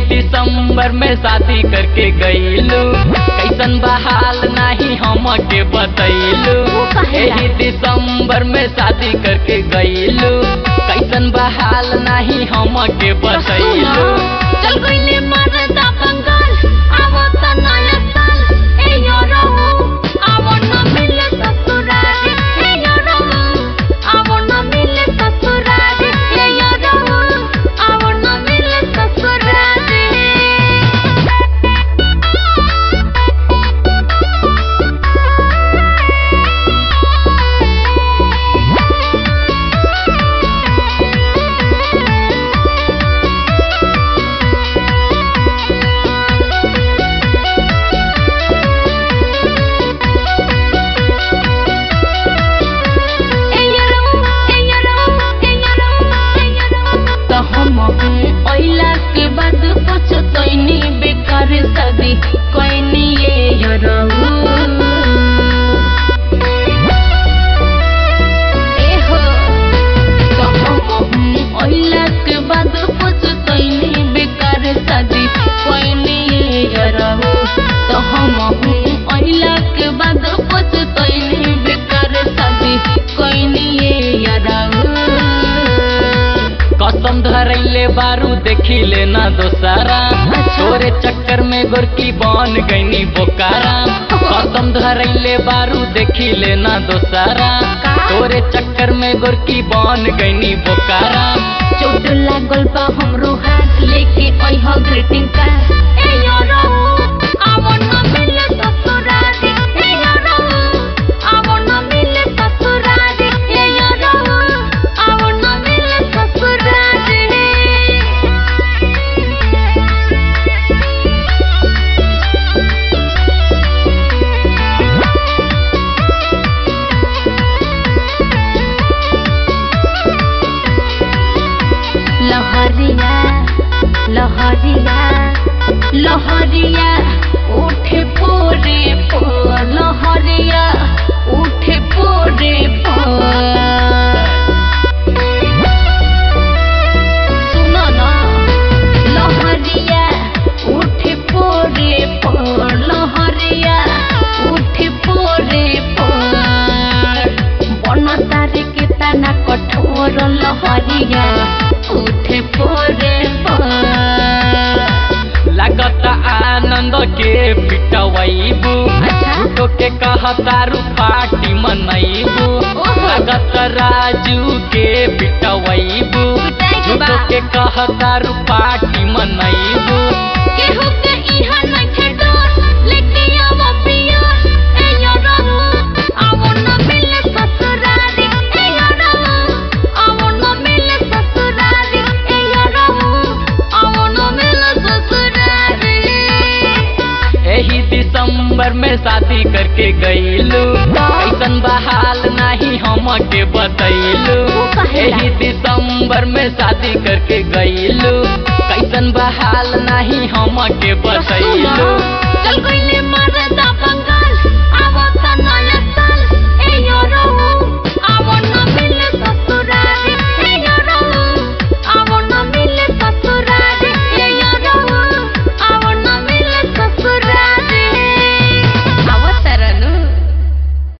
दिसंबर में शादी करके गईलू कैसन बहाल नाही हम के बतैलू वो काहेला? एही दिसंबर में शादी करके गईलू कैसन बहाल नाही हम के बतैलू चल गईले मरदा बंगाल आवो त नया साल ए यो रहू आवो न मिले ससुरारी ए यो रहू आवो न मिले ससुरारी ए यो रहू आवो न मिले ससुरारी त हम ओइला के बाद पछतैनी बेकार शादी कैनी ये यरहु ए हो त हम ओइला के बाद पछतैनी बेकार शादी कैनी ये यरहु त हम ओइला के बाद पछतैनी बेकार शादी कैनी ये यरहु कसम धरैले बारू देखिले ना दोसारा तोरे चक्कर में गोरकी बन गईनी बोकारा कसम धरैले बारू देखिले ना दोसारा तोरे चक्कर में गोरकी बन गईनी बोकारा चोट लागल बा हमरो हाथ लेके अइह ग्रीटिंग कार्ड ए यो रहू आवो न मिले ससुरारी ए यो रहू आवो न मिले ससुरारी ए यो रहू आवो न मिले ससुरारी लहरिया लहरिया लहरिया उठे पोरे पो लहरिया उठे पोरे पो सुनो ना लहरिया उठे पोरे पो लहरिया उठे पोरे पो बन तारे के तना कठोर लहरिया उठे पोरे पो लागत आनंद के पिटवैबू अच्छा। झूठो के कहतारू पार्टी मनैबू ओहो। लागत राजू के पिटवैबू पिटाई के बा। झूठो के कहतारू पार्टी मनैबू केहू के इहा नइखे डर, लेके आवो पियर, ए यो रहू, आवो न मिले ससुरारी, ए यो रहू, आवो न मिले ससुरारी, ए यो रहू, आवो न मिले ससुरारी। एही दिसंबर में शादी करके गईलू कैसन बहाल नाही हम के बतैलू वो काहेला? एही दिसंबर में शादी करके गईलू